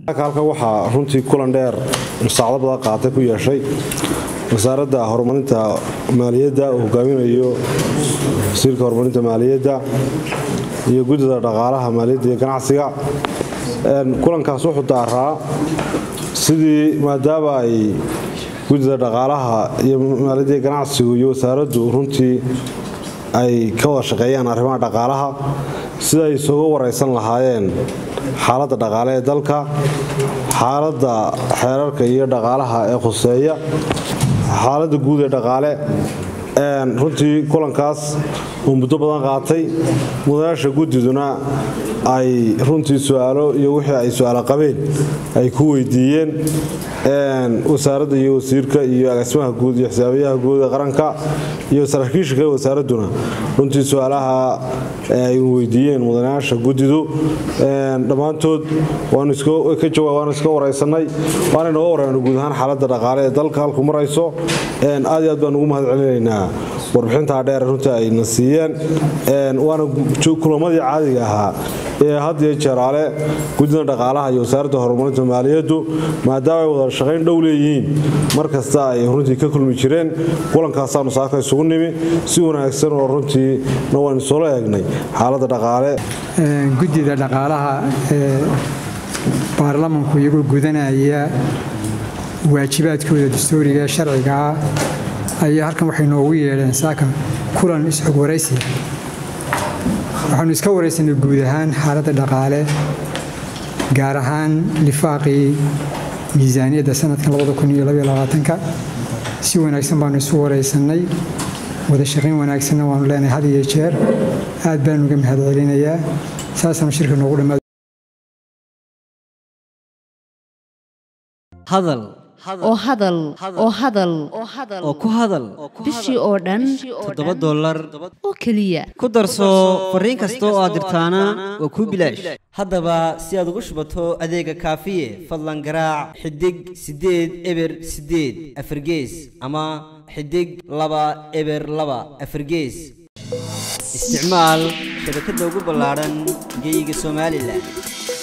halkan waxaa runtii kulan dheer musaacdo badan qaatay ku yeeshay wasaaradda horumarinta maaliyadda uu hogaaminayo wasiirka horumarinta maaliyadda iyo guddida dhaqaalaha maaliyadda iyo ganacsiga kulankaas wuxuu daaraa sidii maadaama ay guddida dhaqaalaha iyo maaliyadda iyo ganacsigu iyo wasaaraddu runtii ay ka wada shaqeeyaan arrimaha dhaqaalaha sida ay isuga waraysan lahaayeen xaaladda dhaqaale ee dalka xaaladda xeerarka iyo dhaqaalaha ee khuseeya xaaladda guud ee dhaqaale runtii kulankaas uu muddo badan qaatay mudanaasha guddiduna ay runtii su-aalo iyo wixii ay su-aalo qabeen ay ku weydiiyeen wasaaradda iyo wasiirka iyo agaasimaha guud iyo xisaabiyaha guud ee qaranka iyo saraakiisha kale wasaaradduna runtii su-aalaha ay weydiiyeen mudanayaasha guddidu dhammaantood waanu iska waraysanay waana noga warayna guud ahaan xaaladda dhaqaale ee dalka halku marayso aad iyo aad baan ugu mahad celinaynaa warbixintaa dheer runtii ayna siiyeen waana kulamadii caadiga ahaa ee had iyo jeeraale guddida dhaqaalaha iyo wasaaradda horumarinta maaliyaddu maadaama ay wada shaqayn dhow leeyihiin mar kasta ay runtii ka kulmi jireen kulankaasaanu saaka isugu nimi si wanaagsan oo runtii na waan isoola eegnay xaaladda dhaqaale guddida dhaqaalaha ee baarlamanku iyagoo gudanaya waajibaadkooda dastuuriga ee sharciga ah ayaa halkan waxay noogu yeedheen saaka kulan isxog waraysiya waxaanu iska waraysanay guud ahaan xaaladda dhaqaale gaar ahaan lifaaqii miisaaniyadda sanadkan si wanaagsan baanu isu waraysannay wada shaqayn wanaagsanna waanu leenahay had iyo jeer aad baanu uga mahad celinayaa saasaanu shirka noogu dhammaad hadal oo hadal oo hadal oo ku hadal bishii oo dhan toddoba dollar oo keliya ku darso fariin kasta oo aad dirtaana waa kuu bilaash haddaba si aad ugu shubato adeega kaafiye fadlan garaac xidig siddeed eber siddeed afargees ama xidig laba eber laba afargees isticmaal shabakadda ugu ballaadhan geeyiga somalilan